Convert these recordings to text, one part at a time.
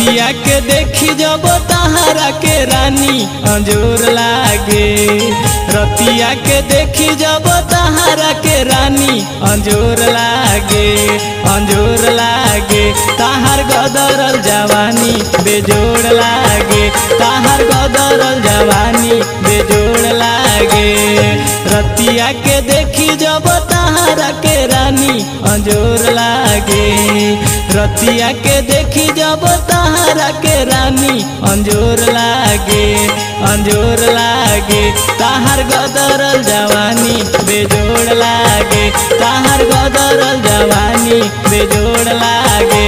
रतिया के देखी जब तहारा के रानी अंजोर लागे रतिया के देखी जब तहारा के रानी अंजोर लागे अंजोर लागे ताहार गदरल जवानी बेजोड़ लागे ताहार गदरल जवानी बेजोड़ लागे रतिया के देखी जब तहारा के रानी अंजोर लागे रतिया के देखी जब तहारा के रानी अंजोर लागे अंजोर लागे ताहार गदरल जवानी बेजोड़ लागे ताहार गदरल जवानी बेजोड़ लागे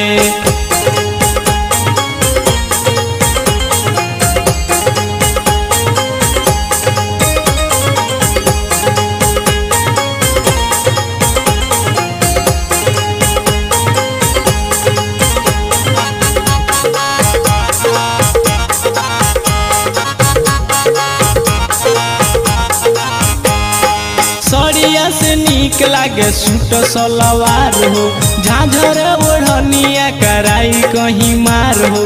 सड़िया से निक लागे सूट सलवार हो झाझर ओढ़निया कराई कहीं मार हो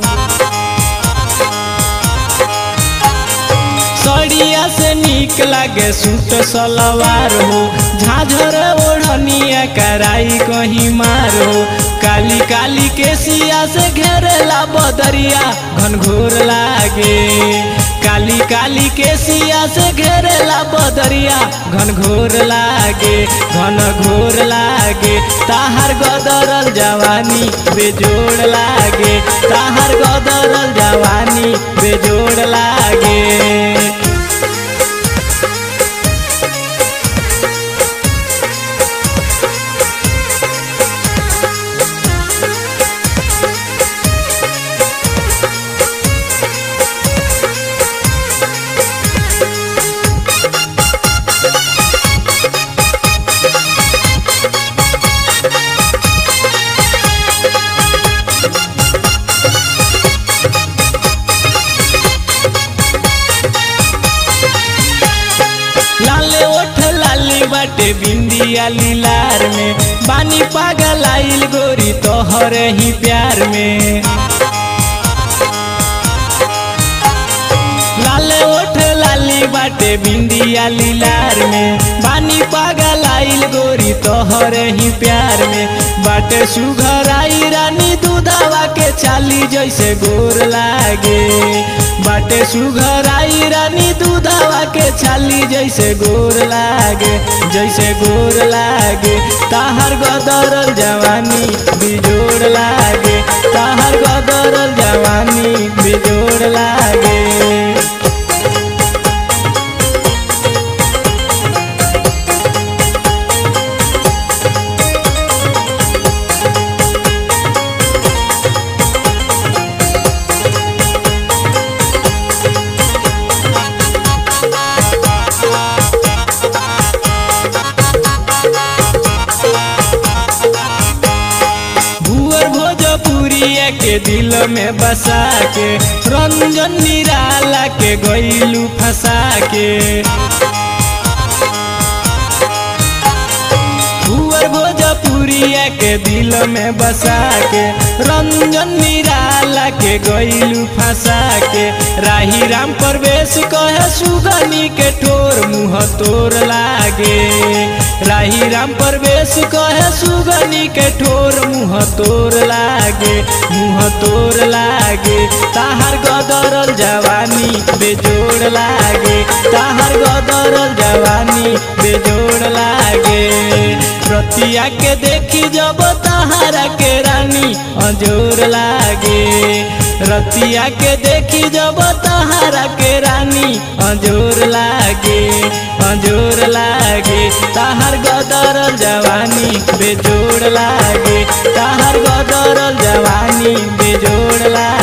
सड़िया से निक लागे सूट सलवार हो झाझर ओढ़निया कराई कहीं मार हो काली काली के सिया से घेरेला बदरिया घनघोर लागे काली काली के सिया से घेरेला बदरिया घन घोर लागे घन घोर लागे ताहार गदरल जवानी बेजोड़ लागे ताहार गदरल जवानी बेजोड़ लागे लाले ओठ लाली बाटे बिंदिया लीलार में बानी पागल आइल गोरी तोहर ही प्यार में लाले ओठ लाली बाटे बिंदिया लीलार में बानी पागल आइल गोरी तोहर ही प्यार में बाटे सुघर आई रानी दूधावा के चाली जैसे गोर लागे बाटे सुघर आई रानी दूधावा के छाली जैसे गोर लागे जैसे गोर लागे ताहर गदरल जवानी बिजोड़ लागे ताहर गदरल जवानी बिजोड़ लागे भुअर भोजपुरिया के दिल में बसा के रंजन निराला के गईलू फंसा के भुअर भोजपुरिया के दिल में बसा के रंजन निराला के गईलू फंसा के राही राम प्रवेश कहे सुगनी के ठोर मुँह तोर लागे राही राम प्रवेश कहे सुगनी के ठोर मुँह तोर लागे मुँह तोर लागे ताहार गदरल जवानी बेजोड़ लागे ताहार गदरल जवानी बेजोड़ लागे रतिया के देखी जब तहारा के रानी अजोर लागे रतिया के देखी जब तहारा के रानी अजोर लागे अजोर लागे ताहार गदरल जवानी बेजोड़ लागे ताहार गदरल जवानी बेजोड़ लागे